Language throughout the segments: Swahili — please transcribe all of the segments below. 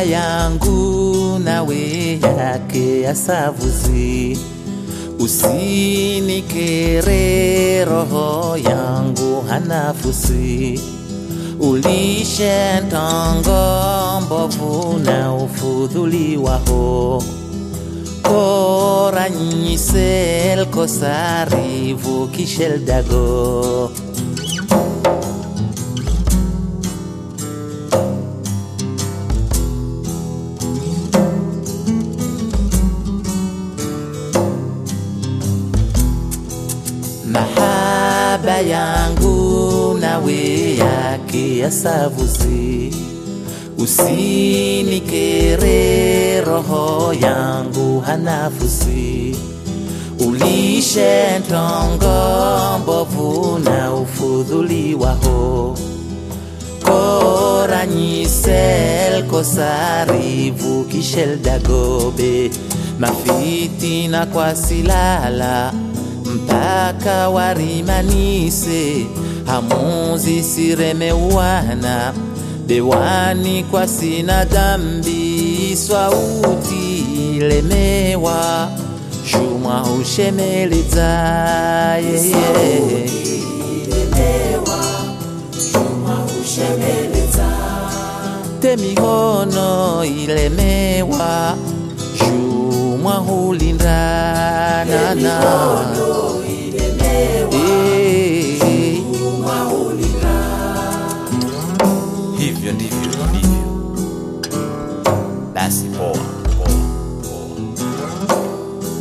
yangu nawe yake asavuzi usinikere roho yangu hanafusi ulishe ntongo mbovu na ufudhuli waho koranyisel kosarivu kisheldago mahaba yangu nawe yake asavuzi usinikere roho yangu hanafusi ulishe ntongo mbovu na ufudhuli waho koranyisel kosarivu kisheldagobe mafitina kwa silala mpaka warimanise hamuzi siremeuana bewani kwa sina dhambi swauti lemewa shumwa hushemeleza yeye temihono ilemewa shumwa hulindanana Eh, hivyo ndivyo ilivyo basi poa poa poa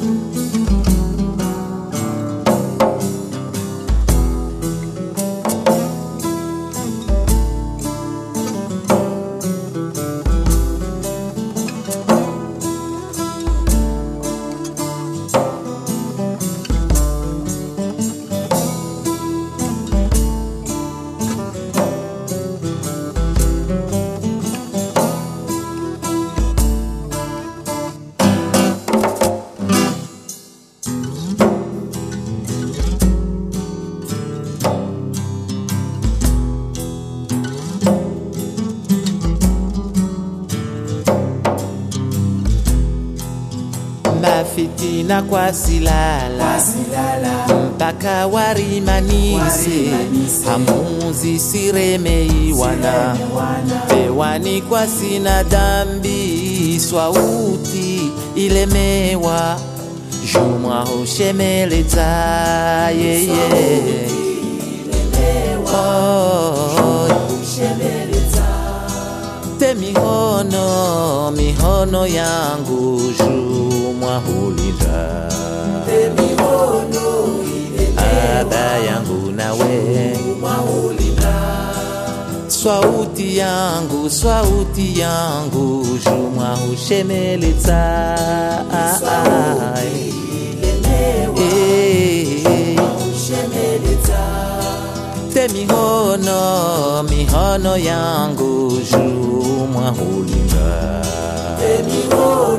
mafitina kwa silala mpaka warimanise hamuzi siremeiwana pewani kwa sina dhambi swauti ilemewa jumwa hushemeleza yeye oh, te mihono mihono yangu jumwa hulinda ada yangu nawe swauti yangu swauti yangu jumwa hushemeleza Eh, te mihono mihono yangu jumwa hulinda